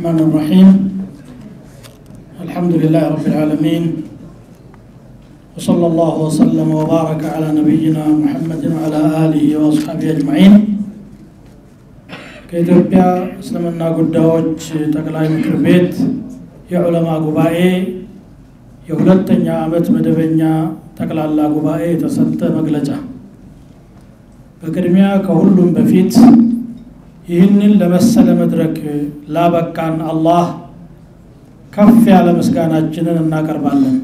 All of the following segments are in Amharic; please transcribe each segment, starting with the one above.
الرحمن الرحيم الحمد لله رب العالمين وصلى الله وسلم وبارك على نبينا محمد وعلى آله وأصحابه أجمعين ከኢትዮጵያ እስልምና ጉዳዮች ጠቅላይ ምክር ቤት የዑለማ ጉባኤ የሁለተኛ ዓመት መደበኛ ጠቅላላ ጉባኤ የተሰጠ መግለጫ በቅድሚያ ከሁሉም በፊት ይህንን ለመሰለ መድረክ ላበቃን አላህ ከፍ ያለ ምስጋናችንን እናቀርባለን።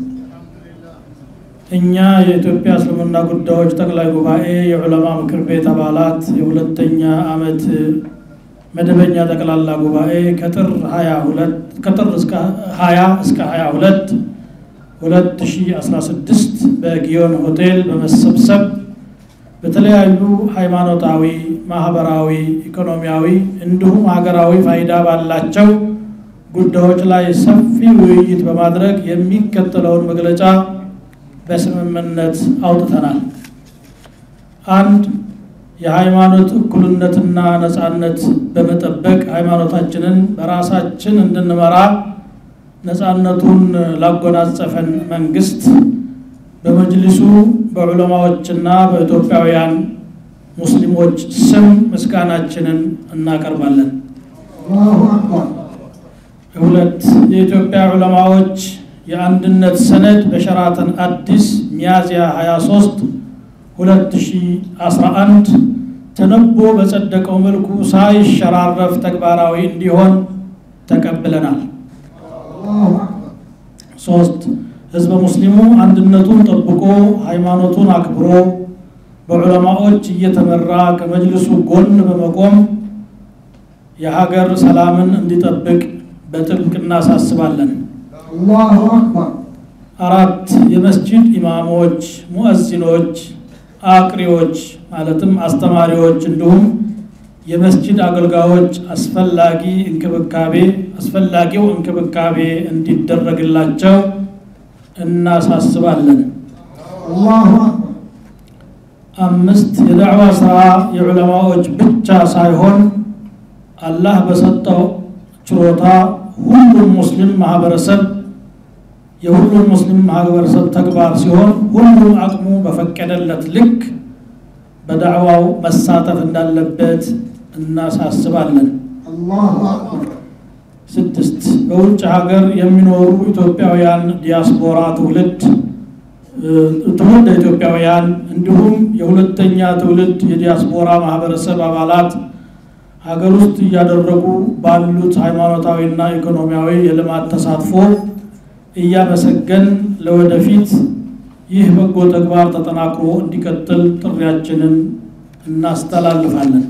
እኛ የኢትዮጵያ እስልምና ጉዳዮች ጠቅላይ ጉባኤ የዑለማ ምክር ቤት አባላት የሁለተኛ ዓመት መደበኛ ጠቅላላ ጉባኤ ከጥር 22 ከጥር እስከ 20 እስከ 22 2016 በጊዮን ሆቴል በመሰብሰብ በተለያዩ ሃይማኖታዊ፣ ማህበራዊ፣ ኢኮኖሚያዊ እንዲሁም ሀገራዊ ፋይዳ ባላቸው ጉዳዮች ላይ ሰፊ ውይይት በማድረግ የሚከተለውን መግለጫ በስምምነት አውጥተናል። አንድ የሃይማኖት እኩልነትና ነጻነት በመጠበቅ ሃይማኖታችንን በራሳችን እንድንመራ ነጻነቱን ላጎናጸፈን መንግስት በመጅሊሱ በዑለማዎችና በኢትዮጵያውያን ሙስሊሞች ስም ምስጋናችንን እናቀርባለን። ሁለት የኢትዮጵያ ዑለማዎች የአንድነት ሰነድ በሸራተን አዲስ ሚያዝያ 23 2011 ተነቦ በጸደቀው መልኩ ሳይሸራረፍ ተግባራዊ እንዲሆን ተቀብለናል። ሶስት ህዝበ ሙስሊሙ አንድነቱን ጠብቆ ሃይማኖቱን አክብሮ በዑለማዎች እየተመራ ከመጅልሱ ጎን በመቆም የሀገር ሰላምን እንዲጠብቅ በጥብቅ እናሳስባለን። አራት የመስጂድ ኢማሞች፣ ሙእዚኖች፣ አቅሪዎች ማለትም አስተማሪዎች እንዲሁም የመስጂድ አገልጋዮች አስፈላጊ እንክብካቤ አስፈላጊው እንክብካቤ እንዲደረግላቸው እናሳስባለን። አምስት የዳዕዋ ስራ የዑለማዎች ብቻ ሳይሆን አላህ በሰጠው ችሮታ ሁሉም ሙስሊም ማህበረሰብ የሁሉም ሙስሊም ማህበረሰብ ተግባር ሲሆን ሁሉም አቅሙ በፈቀደለት ልክ በዳዕዋው መሳተፍ እንዳለበት እናሳስባለን። ስድስት በውጭ ሀገር የሚኖሩ ኢትዮጵያውያን ዲያስፖራ ትውልድ ትውልድ ኢትዮጵያውያን እንዲሁም የሁለተኛ ትውልድ የዲያስፖራ ማህበረሰብ አባላት ሀገር ውስጥ እያደረጉ ባሉት ሃይማኖታዊና ኢኮኖሚያዊ የልማት ተሳትፎ እያመሰገን ለወደፊት ይህ በጎ ተግባር ተጠናክሮ እንዲቀጥል ጥሪያችንን እናስተላልፋለን።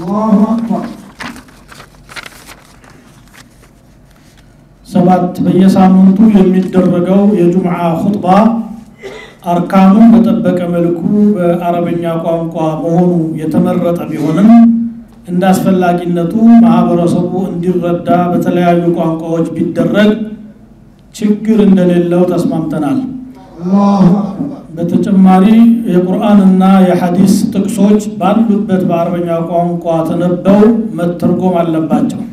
ሰባት በየሳምንቱ የሚደረገው የጁምዓ ኹጥባ አርካኑን በጠበቀ መልኩ በአረበኛ ቋንቋ መሆኑ የተመረጠ ቢሆንም እንደ አስፈላጊነቱ ማህበረሰቡ እንዲረዳ በተለያዩ ቋንቋዎች ቢደረግ ችግር እንደሌለው ተስማምተናል። በተጨማሪ የቁርአንና የሐዲስ ጥቅሶች ባሉበት በአረበኛ ቋንቋ ተነበው መተርጎም አለባቸው።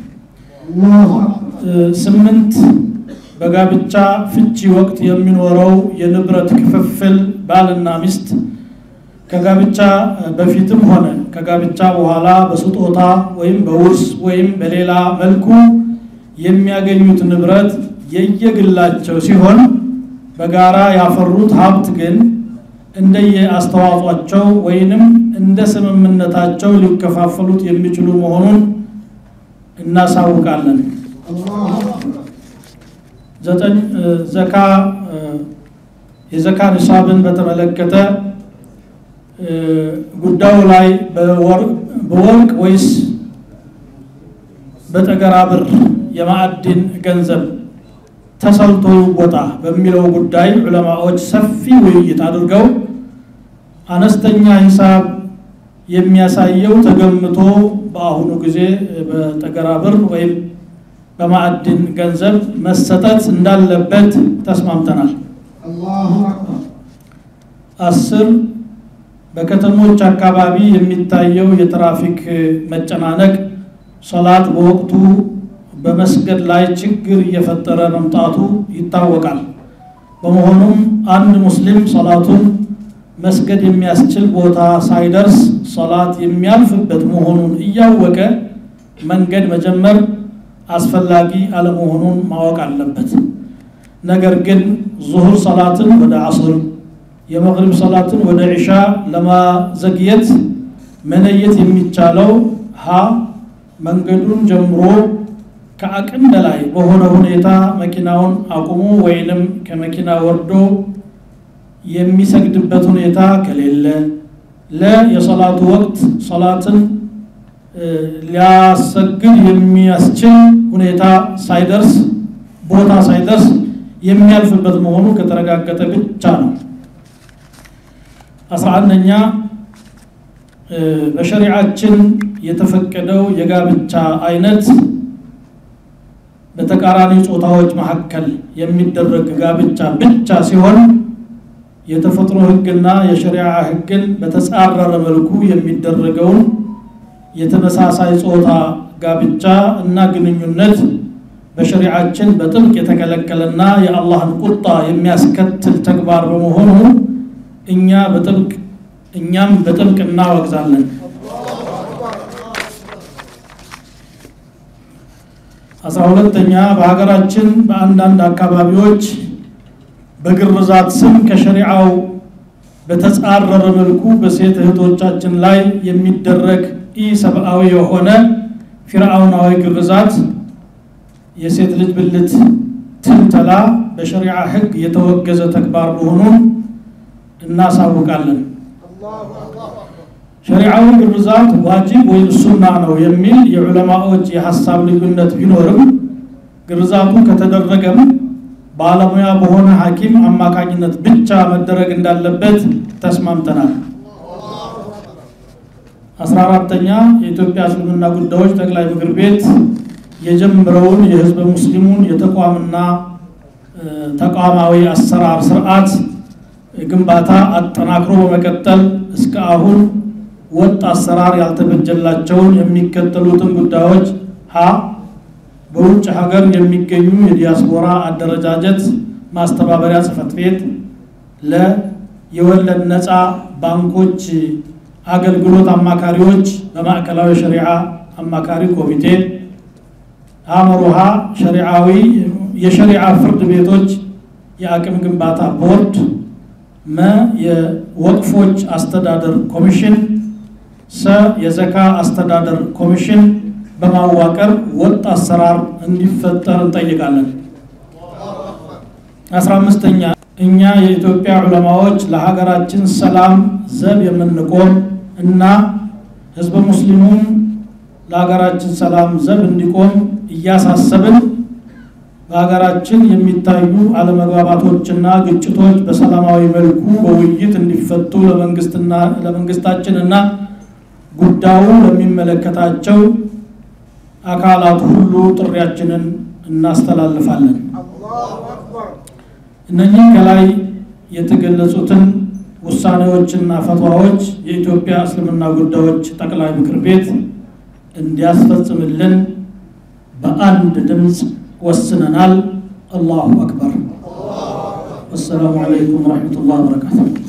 ስምንት በጋብቻ ፍቺ ወቅት የሚኖረው የንብረት ክፍፍል ባልና ሚስት ከጋብቻ በፊትም ሆነ ከጋብቻ በኋላ በስጦታ ወይም በውርስ ወይም በሌላ መልኩ የሚያገኙት ንብረት የየግላቸው ሲሆን በጋራ ያፈሩት ሀብት ግን እንደየ አስተዋጽኦአቸው ወይንም እንደ ስምምነታቸው ሊከፋፈሉት የሚችሉ መሆኑን እናሳውቃለን። ዘጠኝ ዘካ የዘካ ኒሳብን በተመለከተ ጉዳዩ ላይ በወርቅ ወይስ በጠገራ ብር የማዕድን ገንዘብ ተሰልቶ ይወጣ በሚለው ጉዳይ ዑለማዎች ሰፊ ውይይት አድርገው አነስተኛ ሂሳብ የሚያሳየው ተገምቶ በአሁኑ ጊዜ በጠገራ ብር ወይም በማዕድን ገንዘብ መሰጠት እንዳለበት ተስማምተናል። አስር በከተሞች አካባቢ የሚታየው የትራፊክ መጨናነቅ ሶላት በወቅቱ በመስገድ ላይ ችግር እየፈጠረ መምጣቱ ይታወቃል። በመሆኑም አንድ ሙስሊም ሰላቱን መስገድ የሚያስችል ቦታ ሳይደርስ ሰላት የሚያልፍበት መሆኑን እያወቀ መንገድ መጀመር አስፈላጊ አለመሆኑን ማወቅ አለበት። ነገር ግን ዙሁር ሰላትን ወደ አስር፣ የመግሪብ ሰላትን ወደ ዒሻ ለማዘግየት መለየት የሚቻለው ሀ መንገዱን ጀምሮ ከአቅም በላይ በሆነ ሁኔታ መኪናውን አቁሞ ወይንም ከመኪና ወርዶ የሚሰግድበት ሁኔታ ከሌለ፣ ለ የሰላቱ ወቅት ሰላትን ሊያሰግድ የሚያስችል ሁኔታ ሳይደርስ ቦታ ሳይደርስ የሚያልፍበት መሆኑ ከተረጋገጠ ብቻ ነው። አስራ አንደኛ በሸሪዓችን የተፈቀደው የጋብቻ አይነት በተቃራኒ ጾታዎች መካከል የሚደረግ ጋብቻ ብቻ ሲሆን የተፈጥሮ ሕግና የሸሪዓ ሕግን በተጻረረ መልኩ የሚደረገውን የተመሳሳይ ጾታ ጋብቻ እና ግንኙነት በሸሪዓችን በጥብቅ የተከለከለና የአላህን ቁጣ የሚያስከትል ተግባር በመሆኑ እኛ በጥብቅ እኛም በጥብቅ እናወግዛለን። አስራ ሁለተኛ በሀገራችን በአንዳንድ አካባቢዎች በግርዛት ስም ከሸሪዓው በተጻረረ መልኩ በሴት እህቶቻችን ላይ የሚደረግ ኢሰብአዊ የሆነ ፊርአውናዊ ግርዛት የሴት ልጅ ብልት ትልተላ በሸሪዓ ሕግ የተወገዘ ተግባር መሆኑን እናሳውቃለን። ሸሪዓዊ ግርዛት ዋጅብ ወይም ሱና ነው የሚል የዑለማዎች የሀሳብ ልዩነት ቢኖርም ግርዛቱ ከተደረገም ባለሙያ በሆነ ሐኪም አማካኝነት ብቻ መደረግ እንዳለበት ተስማምተናል። አስራ አራተኛ የኢትዮጵያ እስልምና ጉዳዮች ጠቅላይ ምክር ቤት የጀመረውን የህዝበ ሙስሊሙን የተቋምና ተቋማዊ አሰራር ስርዓት ግንባታ አጠናክሮ በመቀጠል እስከ አሁን ወጥ አሰራር ያልተበጀላቸውን የሚከተሉትን ጉዳዮች ሀ በውጭ ሀገር የሚገኙ የዲያስፖራ አደረጃጀት ማስተባበሪያ ጽህፈት ቤት፣ ለ የወለድ ነፃ ባንኮች አገልግሎት አማካሪዎች በማዕከላዊ ሸሪዓ አማካሪ ኮሚቴ፣ አመሩሃ ሸሪዓዊ የሸሪዓ ፍርድ ቤቶች የአቅም ግንባታ ቦርድ፣ መ የወቅፎች አስተዳደር ኮሚሽን፣ ሰ የዘካ አስተዳደር ኮሚሽን በማዋቀር ወጥ አሰራር እንዲፈጠር እንጠይቃለን። አስራ አምስተኛ እኛ የኢትዮጵያ ዑለማዎች ለሀገራችን ሰላም ዘብ የምንቆም እና ህዝበ ሙስሊሙም ለሀገራችን ሰላም ዘብ እንዲቆም እያሳሰብን በሀገራችን የሚታዩ አለመግባባቶችና ግጭቶች በሰላማዊ መልኩ በውይይት እንዲፈቱ ለመንግስትና ለመንግስታችን እና ጉዳዩ ለሚመለከታቸው አካላት ሁሉ ጥሪያችንን እናስተላልፋለን። እነኚህ ከላይ የተገለጹትን ውሳኔዎችና ፈትዋዎች የኢትዮጵያ እስልምና ጉዳዮች ጠቅላይ ምክር ቤት እንዲያስፈጽምልን በአንድ ድምፅ ወስነናል። አላሁ አክበር። ወሰላሙ አለይኩም ወረሕመቱላህ ወበረካቱ።